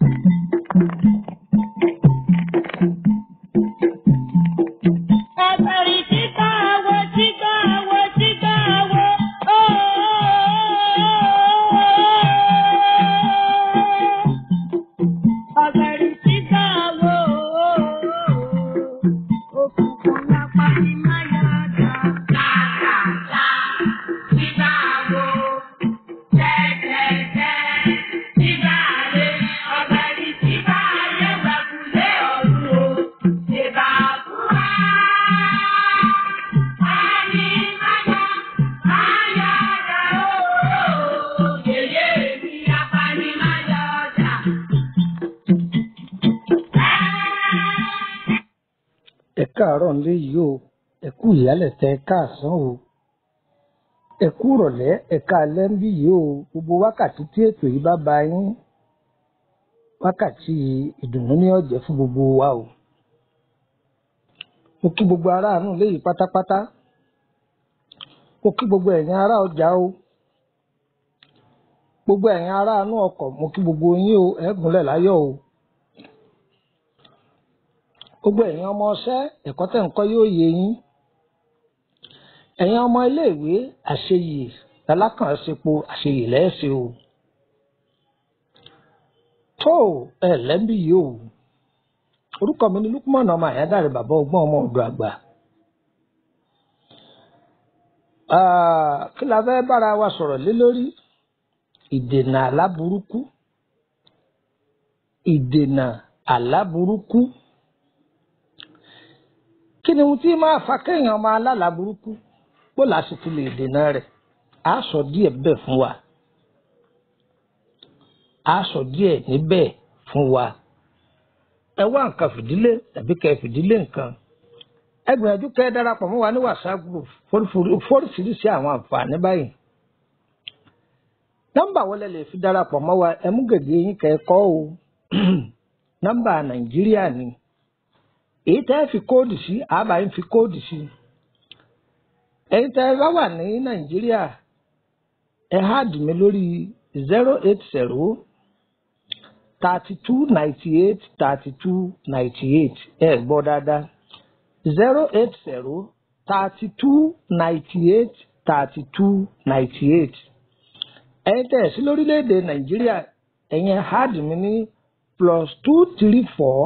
Ọ̀gbẹ̀rì tígbà wo tígbà wo tígbà wo. Ọ̀gbẹ̀rì tígbà wo. Òkùnkùn lápá ni máa yọ ọjà. Làlàlà tígbà wo. Tẹ́tẹ́tẹ́ tígbà lé. Ọ̀gbẹ̀rì tígbà lé wẹ̀kúlé ọ̀run o. Ìbà fúra. Ani máyà máyà ọjà o. Yèyé mi apani máyà ọjà. ẹ káàárọ̀ nílé yìí o ẹ kú ìyálẹ̀ta ẹ káàsán o ẹ kú ìrọ̀lẹ́ ẹ káalẹ́ ń bí yìí o gbogbo wákàtí tí ètò yìí bá ba yín wákàtí ìdùnnú ní ọ̀jẹ̀ fún gbogbo wa o mo kí gbogbo aráàánú léyìí pátápátá mo kí gbogbo ẹ̀yin ará ọjà o gbogbo ẹ̀yin aráàánú ọkọ̀ mo kí gbogbo yín o ẹ gúnlẹ̀ láyọ̀ o gbogbo ẹ̀yin ọmọ ọṣẹ́ ẹ̀kọ́ tẹ̀ ń kọ́ yóò yé yín ẹ̀yin ọmọ iléèwé àṣeyè alákànṣepo àṣeyè lẹ́ẹ̀ṣẹ̀ o tó ẹ lẹ́ńbí yìí o orúkọ mi ni Lukman ọmọ àyádáre bàbá ọgbọ́n ọmọ ọ̀dọ̀ àgbà Ah, kí la fẹ́ bára wa sọ̀rọ̀ lé lórí ìdènà àlá burúkú ìdènà àlá burúkú kí ni ohun tí máa fa kéèyàn máa lálàá burúkú bó la sì ti lè dènà rẹ̀ á sọ díẹ̀ bẹ́ẹ̀ fún wa á sọ díẹ̀ níbẹ̀ fún wa ẹ wá nǹkan fìdílé tàbí kẹ́ fìdílé nǹkan ẹ gbìyànjú kẹ́ ẹ darapọ̀ mọ́ wa ní whatsapp group fórífórí- fóríṣiríṣi àwọn àǹfààní báyìí nọ́mbà wọlé lè fi darapọ̀ mọ́ wa ẹ mú gègé yín kẹ́ ẹ kọ o nọ́mbà nàìjíríà ni èyí tẹ́ ẹ fi kóòdù sí àbá yín fi kóòdù sí ẹ̀yin tẹ́ ẹ bá wà ní nàìjíríà ẹ háàdì mi lórí zero eight zero thirty two ninety eight thirty two ninety eight ẹ gbọ́ dáadáa zero eight zero thirty two ninety eight thirty two ninety eight ẹ̀yin tẹ́ ẹ sí lórílẹ̀‐èdè nàìjíríà ẹ̀yin háàdì mi ní plus two three four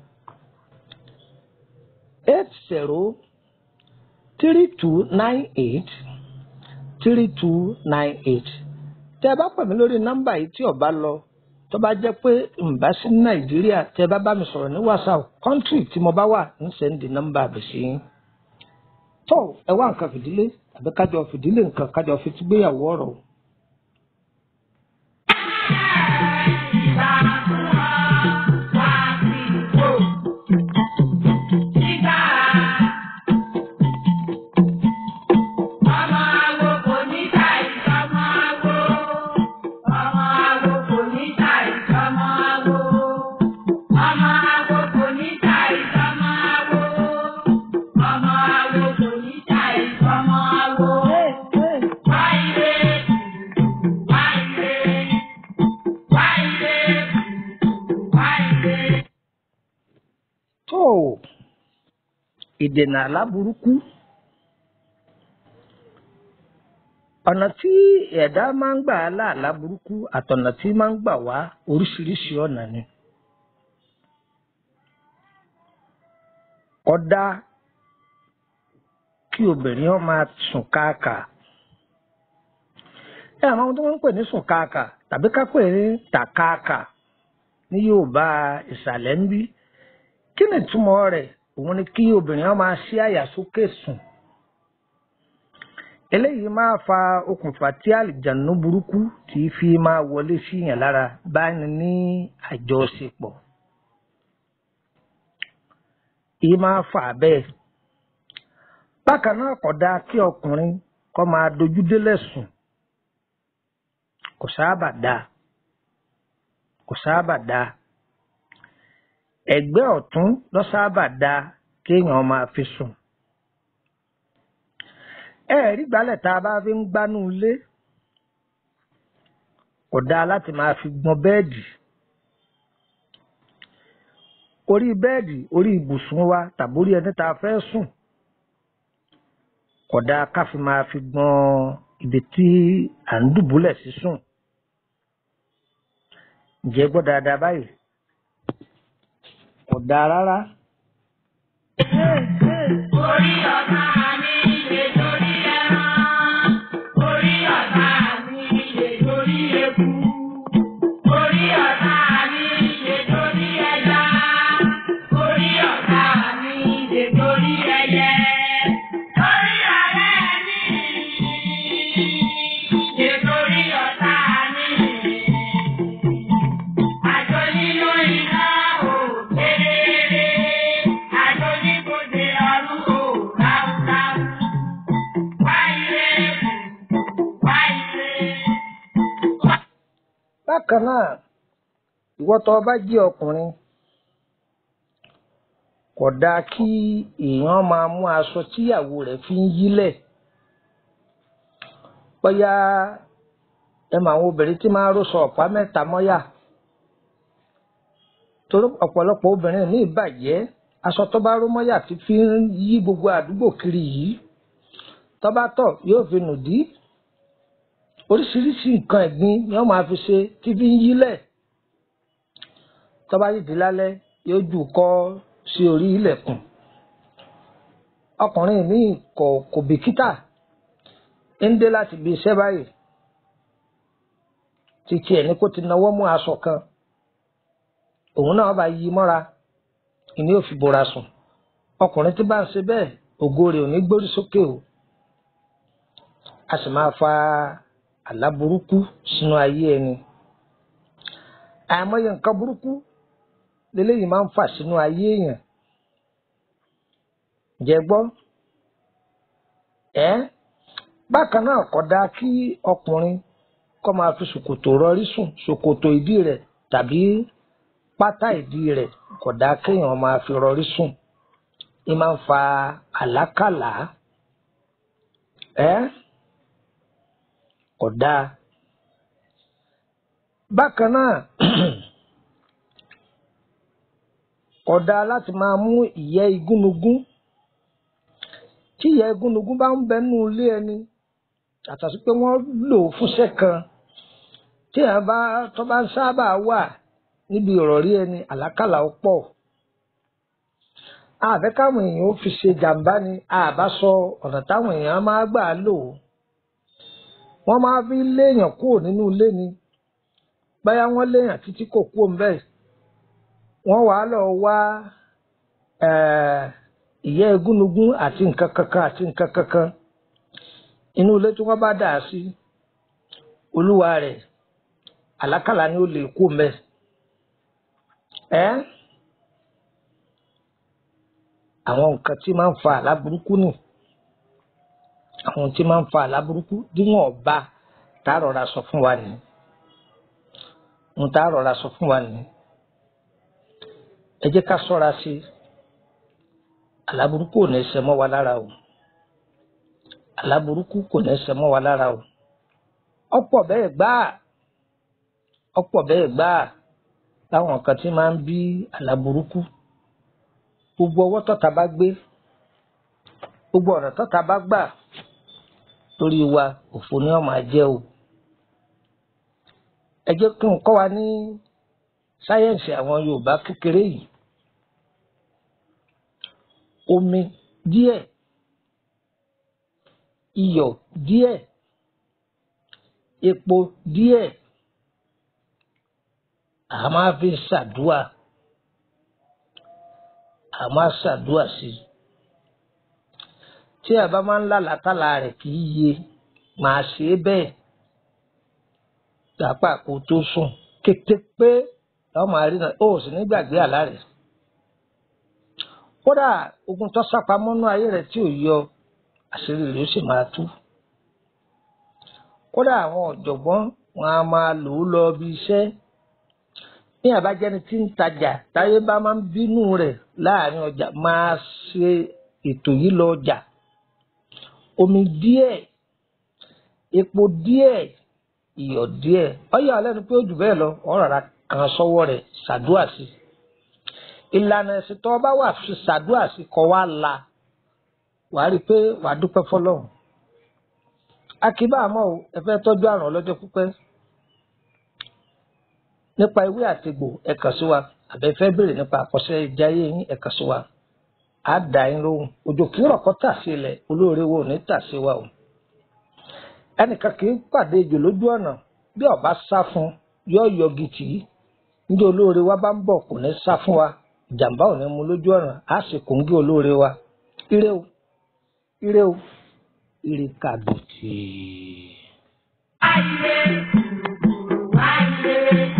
eight zero three two nine eight three two nine eight tẹ́ ẹ bá pè mí lórí nọ́mbà yìí tí ó bá lọ tó bá jẹ́ pé ǹbá sí ní nàìjíríà tẹ́ ẹ bá bá mi sọ̀rọ̀ ní whatsapp kọ́ńtírì tí mo bá wà ń sẹ́ndì nọ́mbà àbẹ̀ sí yín tó ẹ wá nǹkan fìdílé àbí kájọ fìdílé nǹkan kájọ fi ti gbéyàwó ọ̀rọ̀ o. tó ìdènà àlá burúkú ọ̀nà tí ẹ̀dá máa ń gbà lá àlá burúkú àtọ̀nà tí máa ń gbà wá oríṣiríṣi ọ̀nà ni. ọ̀dà kí obìnrin ó máa sùn káàkà ẹ àwọn ohun tó máa ń pè ní sùn káàkà tàbí ká pè ní tàkáàkà ní Yorùbá ìsàlẹ̀ ń bí kí ni ìtumọ̀ rẹ̀ òun ni kí obìnrin ó máa ṣí àyà sókè sùn eléyìí máa fa okùnfà tí àlìjànú burúkú tí fi máa wọlé síyàn lára bá ní ní àjọṣepọ̀ èyí máa fà bẹ́ẹ̀ bákan náà kò dáa kí ọkùnrin kó máa dojú délẹ̀ sùn kò sábà dáa kò sábà dáa ẹ̀gbẹ́ ọ̀tún ló sábà dáa kéèyàn máa fi sùn ẹ̀ẹ́rí gbálẹ̀ tá a bá fi ń gbánú ilé kò dáa láti máa fi gbọn bẹ́ẹ̀dì orí bẹ́ẹ̀dì orí ibùsùn wa tàbí orí ẹni tá a fẹ́ sùn kódà ká fi máa fi gbọ́n ibi tí à ń dùbúlẹ̀ sí sùn ǹjẹ́ gbọ́ dáadáa báyìí kò dáa rárá. Orí ọ̀tá mi lè torí ẹran. Orí ọ̀tá mi lè torí eku. Orí ọ̀tá mi lè torí ẹja. Orí ọ̀tá mi lè torí ẹyẹ. Orí ọ̀rẹ́ mi lè torí ọ̀tá mi. Àjọ nínú iná ò kéré. Àjọ níbodè ọ̀run ò ráúráú. Wáyé wáyé. bákan náà ìwọ tó o bá jẹ́ ọkùnrin kò dáa kí èèyàn máa mú aṣọ tíyàwó rẹ̀ fi ń yílẹ̀ bóyá ẹ mọ àwọn obìnrin tí máa ń rọṣọ ọ̀pá mẹ́ta mọ́yà torí ọ̀pọ̀lọpọ̀ obìnrin ní ìbàjẹ́ aṣọ tó bá ró mọ́yà ti fi ń yí gbogbo àdúgbò kiri yìí tó bá tọ̀ yóò fi nù dí oríṣiríṣi nǹkan ẹ̀gbin ni wọ́n máa fi ṣe tí fi ń yílẹ̀ tó bá yìí di lálẹ́ yóò jù kọ́ sí orí ilẹ̀kùn ọkùnrin míì kò kò bìkítà ń dé láti ibi iṣẹ́ báyìí títí ẹ̀ ní kó ti nawọ́ mú aṣọ kan òun náà bá yí mọ́ra ìní ò fi bora sùn ọkùnrin tí bá ń ṣe bẹ́ẹ̀ ògo rẹ̀ ò ní gbórí sókè o a sì máa fa àlá burúkú sínú ayé ẹni àìmọye nǹkan burúkú leléyìí máa ń fà sínú ayé èèyàn jẹ́ gbọ́ ẹ́ bákan náà kò dáa kí ọkùnrin kó máa fi ṣòkòtò rọrí sùn ṣòkòtò ìdí rẹ̀ tàbí pátá ìdí rẹ̀ kò dáa kéèyàn máa fi rọrí sùn ní máa ń fa àlákàlà ẹ́ kò dáa bákan náà kò dáa láti máa mú ìyẹ́ igúnnugún tí ìyẹ́ igúnnugún bá ń bẹ nínú ilé ẹni yàtọ̀ sí pé wọ́n lò ó fúnṣẹ́ kan tí èèyàn bá tó bá ń sábà wà níbi ìrọ̀rí ẹni àlákàlà ó pọ̀ àbẹ́ káwọn èèyàn ó fi ṣe jàǹbá ni àbá sọ ọ̀nà táwọn èèyàn máa gbà lò ó wọ́n máa fi léèyàn kúrò nínú ilé ni báyà wọ́n léèyàn títí kò kúrò ńbẹ̀ wọ́n wàá lọ wá ìyẹ́ egúnnugún àti nǹkan kankan àti nǹkan kankan inú ilé tí wọ́n bá dà á sí olúwa rẹ̀ àlákàlà ni ó lè kú ńbẹ̀ ẹ́ àwọn nǹkan tí máa ń fa àlá burúkú nì àwọn tí máa ń fa àlá burúkú díwọ̀n ọba tá a rọra sọ fún wa nìyí ń tá a rọra sọ fún wa nìyí ẹ jẹ́ ká ṣọ́ra sí i àlá burúkú ò ní ṣe mọ́ wa lára o àlá burúkú kò ní ṣe mọ́ wa lára o ọ̀pọ̀ bẹ́ẹ̀ gbáà ọ̀pọ̀ bẹ́ẹ̀ gbáà láwọn nǹkan tí máa ń bí àlá burúkú gbogbo ọwọ́ tọ́ta bá gbé gbogbo ọ̀nà tọ́ta bá gbà lórí wa òfò ni wọ́n máa jẹ́ o ẹ jẹ́ kí n kọ́ wa ní sáyẹ́ǹsì àwọn Yorùbá kékeré yìí omi díẹ̀ iyọ̀ díẹ̀ epo díẹ̀ a máa fi ṣàdúà a máa ṣàdúà sí i tí a bá máa ń lálàtàlà rẹ̀ kì í yé máa ṣe é bẹ́ẹ̀ dàpá kó tó sùn kété pé lọ́ọ́ máa rí náà ó sì ní gbàgbé àlá rẹ̀ kódà ogun tó sápamọ́nú ayé rẹ̀ tí ò yọ àṣírí rẹ̀ ó sì máa tú kódà àwọn ọ̀jọ̀gbọ́n wọn a máa lò ó lọ bí iṣẹ́ ní àbájáde tí ń tajà táyé bá máa ń bínú rẹ̀ láàrin ọjà máa ṣe ètò yìí lọ ọjà omi díẹ̀ epo díẹ̀ iyọ̀ díẹ̀ ọyọ alẹ́nu pé ó jù bẹ́ẹ̀ lọ ọ̀rọ̀ rà kan sọ́wọ́ rẹ̀ ṣàdúrà sí ìlànà ẹ̀sìn tó bá wà fi ṣàdúrà sí kọ́ wá la wàá rí i pé wàá dúpẹ́ fọlọ́run akíbá àmọ́ o ẹ fẹ́ tọ́jú àrùn ọlọ́jọ́ pípẹ́ nípa ewé àtegbò ẹ kàn sí wa àbẹ fẹ́ béèrè nípa àkọsẹ́ ìjáyé yín ẹ kàn sí wa á dà yín lóhùn òjò kí rọ̀kọ́ tà sí ilẹ̀ olóore wo ò ní tà sí wa o ẹnìkan kì í pàdé ejò lójú ọ̀nà bí ọba sá fún yọ yọgi tì í níjẹ́ olóore wa bá ń bọ̀ kò ní sá fún wa ìjàmbá ò ní mú lójú ọ̀nà á sì kòńgé olóore wa ire o ire o ire kàbìtì. Ayé, ayé.